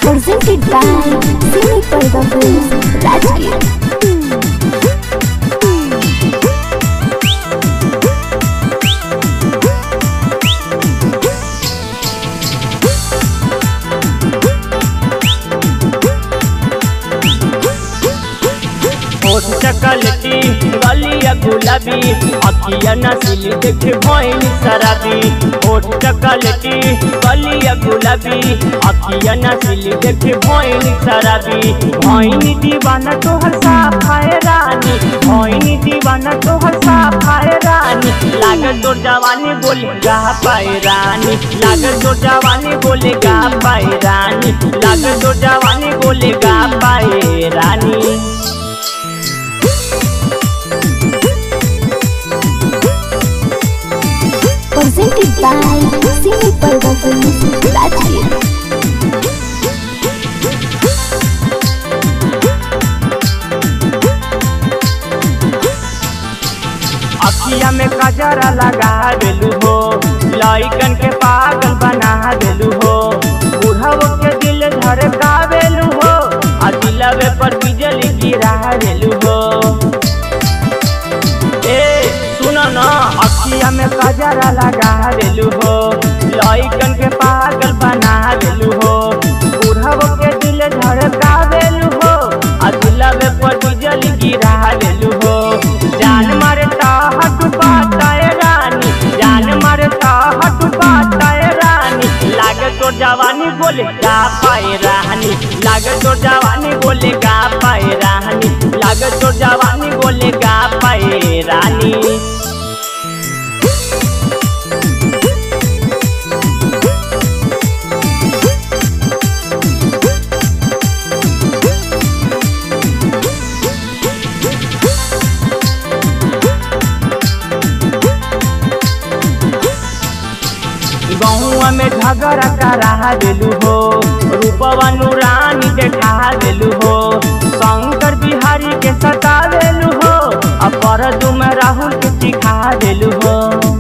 presented by Cine Parda Films, Rajgir. होठ चकलटी गलिया गुलाबी अखिया नसीली देखे भइल शराबी होठ चकलटी गलिया गुलाबी अखिया नसीली देखे भइल शराबी भइनी दीवाना तोहर साफाए रानी भइनी दीवाना तोहर साफाए रानी लागत तोर जवानी बोली गा पाए रानी लागत तोर जवानी बोले गा पाए रानी लागत तोर जवानी बोले गा पाए रानी Presented by Cine Parda Films, Rajgir. अखिया में कजरा लगा देलू हो लइकन के पागल बना देलू हो बुढ़व के दिल धड़का देलू हो आ दिलवे पर बिजली गिरा देलू हो ए सुन न अखिया में कजरा लगा देलू हो लइकन के पागल बना देलू हो बुढ़व के दिल धड़का देलू हो आ दिलवे पर बिजली गिरा देलू हो जान मारता हट बाताए रानी जान मारता हट बाताए रानी लागे तो जवानी बोले गा पाए रानी लागे तो जवानी बोले गा पाए रानी लागे तो जवानी बोले गा पाए रानी गहुआ में झगड़ा करा देलू हो रूपवा नूरानी देखा देलू हो शंकर बिहारी के सता देलू हो अपर में राहुल के सिखा देलू हो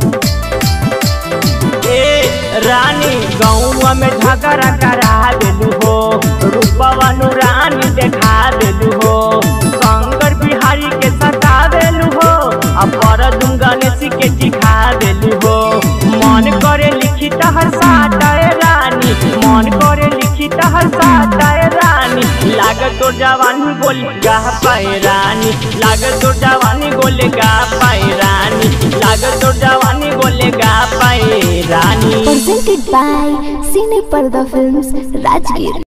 ए रानी गौवा में झगड़ा करा देलू हो रूपवा नूरानी देखा देलू हो शंकर बिहारी के सता देलू हो अपर गणेश के सिखा देलू हो मन करे लिखी तहर साटाए रानी मन करे लिखी तहर साटाए रानी लागत तो जवानी बोली गा पाए रानी लागत तो जवानी बोले गा पाए रानी लागत तो जवानी बोले गा पाए रानी Presented by Cine Parda Films, Rajgir.